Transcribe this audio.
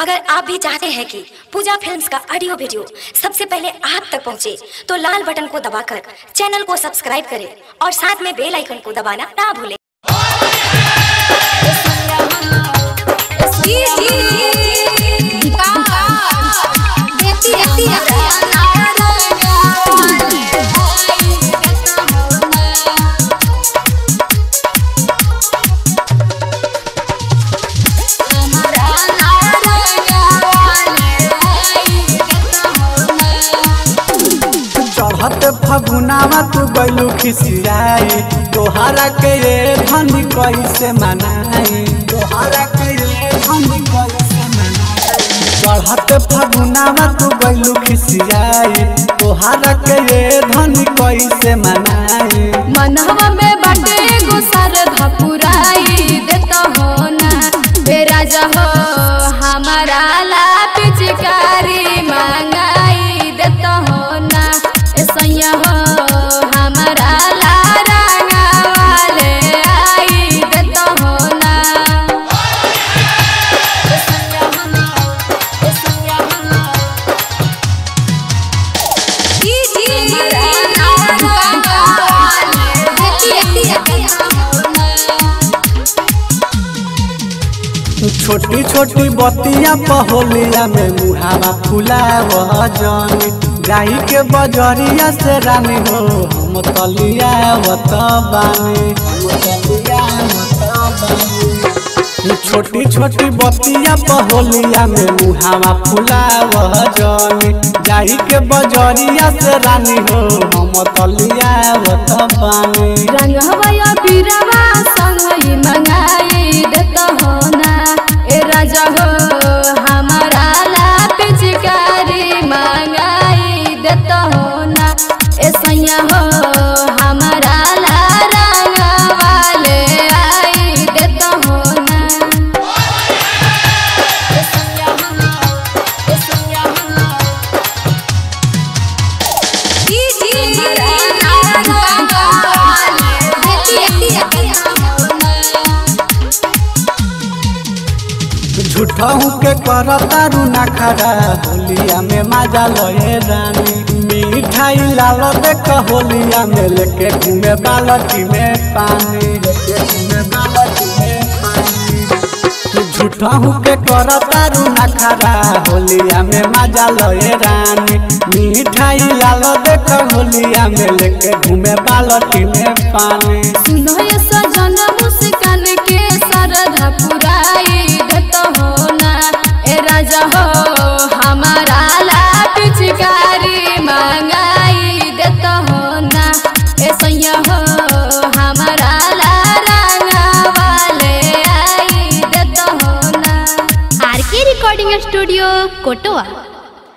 अगर आप भी चाहते हैं कि पूजा फिल्म्स का ऑडियो वीडियो सबसे पहले आप तक पहुंचे, तो लाल बटन को दबाकर चैनल को सब्सक्राइब करें और साथ में बेल आइकन को दबाना ना भूलें चढ़त फगुनावा तू गैलू खिसियाई तोहरा के ये धनी कैसे मनाई तोहरा के ये धनी कैसे मनाई चढ़त फगुनावा तू गैलू खिसियाई तोहरा के ये धनी कैसे मनाई मनहवा में बाटे गुसर धपुराई देता हो ना बेरा जहो हमारा ला पिचकारी मांगाई देता हो ना ऐसा हो हमारा ला रंगा वाले आई देता हो ना छोटी छोटी बतिया पहोलिया में मुहावा फुलाव जानी गाई के बजरिया से रानी हो हम तलिया वत बानी हम तलिया वत बानी छोटी छोटी बतिया पहोलिया में मुहावा फुलाव जानी गाई के बजरिया से रानी हो हम तलिया वत बानी रंग हवाया बीरवा संग ही मंगाई देता हो ना ए राजा हो हमारा ला पिचकारी मंगाई देता हो ना ए सैया हो हमारा ला रंग वाले आई देता हो ना ए सैया हो ए सैया हो झूठहू के करतारू ना खड़ा होलिया में मजा लए रानी मिठाई लाल देख होलिया में लेके घूमे बालटी में पानी लेके घूमे बालटी में पानी झूठहू के करतारू ना खड़ा होलिया में मजा लए रानी मिठाई लाल देख होलिया में लेके घूमे बालटी में पानी सुनो ये सजन मुस्कान के सरधा पुराई देता हो ना ए राजा हो हमारा ला पिचकारी मंगाई देता हो ना ए सैया हो हमारा ला रंगा वाले आई देता हो ना आर के रिकॉर्डिंग स्टूडियो कोटवा